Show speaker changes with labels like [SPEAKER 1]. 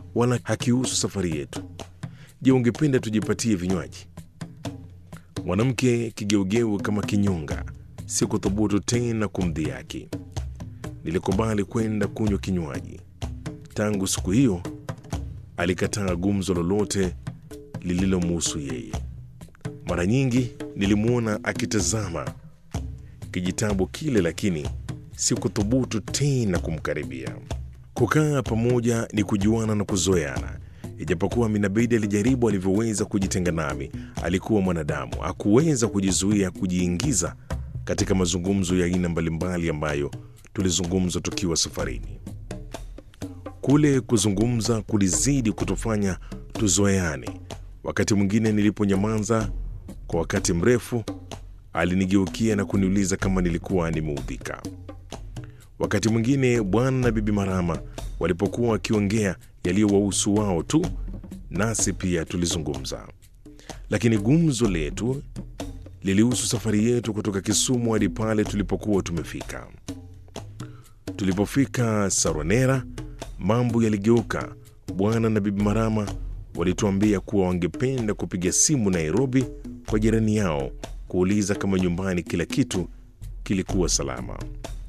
[SPEAKER 1] wala hakihusu safari yetu. Je, ungependa tujipatie vinywaji? Mwanamke kigeugeu kama kinyonga, si kuthubutu tena kumdhihaki. Nilikubali kwenda kunywa kinywaji. Tangu siku hiyo alikataa gumzo lolote lililomuhusu yeye. Mara nyingi nilimwona akitazama kijitabu kile, lakini sikuthubutu tena kumkaribia. Kukaa pamoja ni kujuana na kuzoeana. Ijapokuwa Minabidi alijaribu alivyoweza kujitenga nami, alikuwa mwanadamu, hakuweza kujizuia kujiingiza katika mazungumzo ya aina mbalimbali ambayo tulizungumza tukiwa safarini. Kule kuzungumza kulizidi kutufanya tuzoeane. Wakati mwingine niliponyamaza kwa wakati mrefu, alinigeukia na kuniuliza kama nilikuwa nimeudhika. Wakati mwingine bwana na bibi Marama walipokuwa wakiongea yaliyowahusu wao tu, nasi pia tulizungumza, lakini gumzo letu lilihusu safari yetu kutoka Kisumu hadi pale tulipokuwa tumefika. Tulipofika Saronera, mambo yaligeuka. Bwana na bibi Marama walituambia kuwa wangependa kupiga simu Nairobi kwa jirani yao kuuliza kama nyumbani kila kitu kilikuwa salama.